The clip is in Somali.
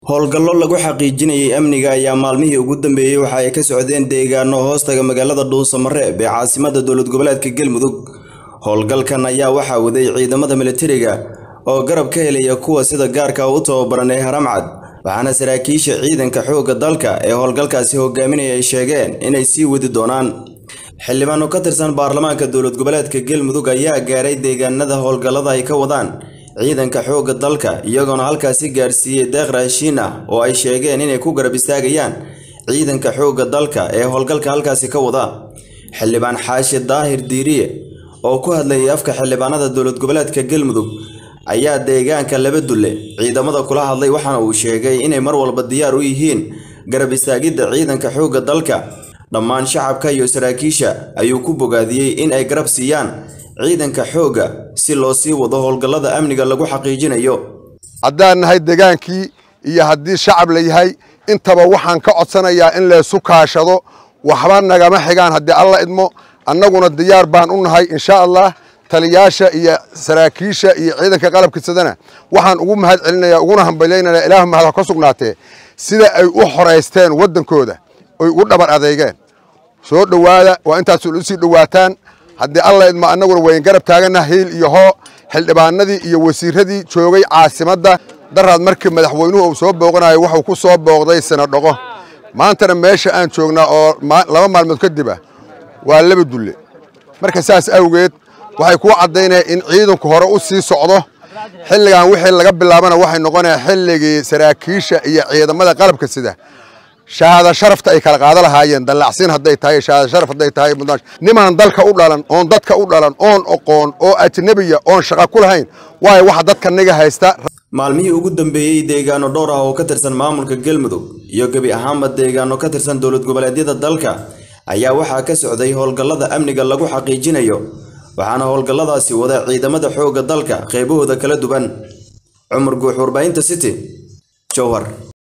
howlgallo lagu xaqiijinayay amniga ayaa maalmihii ugu dambeeyey waxa ay ka socdeen deegaano hoostaga magaalada dhuusamareeb ee caasimada dowlad goboleedka galmudug howlgalkan ayaa waxaa waday ciidamada militariga oo garab ka helaya kuwa sida gaarka u tababaran ee haramcad waxaana saraakiisha ciidanka xoogga dalka ee howlgalkaasi hogaaminaya ay sheegeen inay sii wadi doonaan xildhibaano ka tirsan baarlamaanka dowlad goboleedka galmudug ayaa gaaray deegaanada howlgallada ay ka wadaan ciidanka xoogga dalka iyagoona halkaasi gaarsiiyey deeq raashiin ah oo ay sheegeen inay ku garab istaagayaan ciidanka xoogga dalka ee howlgalka halkaasi ka wada xildhibaan xaashi daahir diiriye oo ku hadlayay afka xildhibaanada dowlad goboleedka galmudug ayaa deegaanka laba dulle ciidamada kula hadlay waxaana uu sheegay inay mar walba diyaar u yihiin garab istaagidda ciidanka xoogga dalka dhammaan shacabka iyo saraakiisha ayuu ku bogaadiyey in ay garab siiyaan ciidanka xoogga si loo sii wado howlgallada amniga lagu xaqiijinayo haddaan nahay degaankii iyo haddii shacab la yahay intaba waxaan ka codsanayaa in laysu kaashado waxba nagama xigaan haddii alla idmo annaguna diyaar baan u nahay insha allah taliyaasha iyo saraakiisha iyo ciidanka qalabkiisadana waxaan ugu mahad celinaya uguna hambalyaynaya ilaahu mahad ha ka sugnaatee sida ay u xoraysteen waddankooda oy ugu dhabar adeegeen soo dhowaada waa intaas usii dhowaataan haddii alla idmo annaguna wayn garab taagana hiil iyo hoo xildhibaanadii iyo wasiiradii joogay caasimadda daraad markii madaxweynuhu uu soo booqanayo wuxuu ku soo booqday sanadhoqo maantana meesha aan joognaa oo laba maalmood kadib ah waa laba dulle marka saas awgeed waxay kuu caddaynayaan in ciidanku hore u sii socdo xilligan wixii laga bilaabana waxay noqonayaa xilligii saraakiisha iyo ciidamada qalabka sida shahaada sharafta ay kala qaada lahaayeen dallacsiin hadday tahay shahaada sharaf hadday tahay nimaan dalka u dhalan oon dadka u dhalan oon oqoon oo ajnabiya oon shaqa ku lahayn waayo waxa dadka niga haysta maalmihii ugu dambeeyey deegaano dhowr ah oo ka tirsan maamulka galmudug iyo gebi ahaanba deegaano ka tirsan dowlad goboleedyada dalka ayaa waxaa ka socday howlgallada amniga lagu xaqiijinayo waxaana howlgalladaasi wada ciidamada xoogga dalka qaybahooda kala duwan cumar guux warbaahinta city jowhar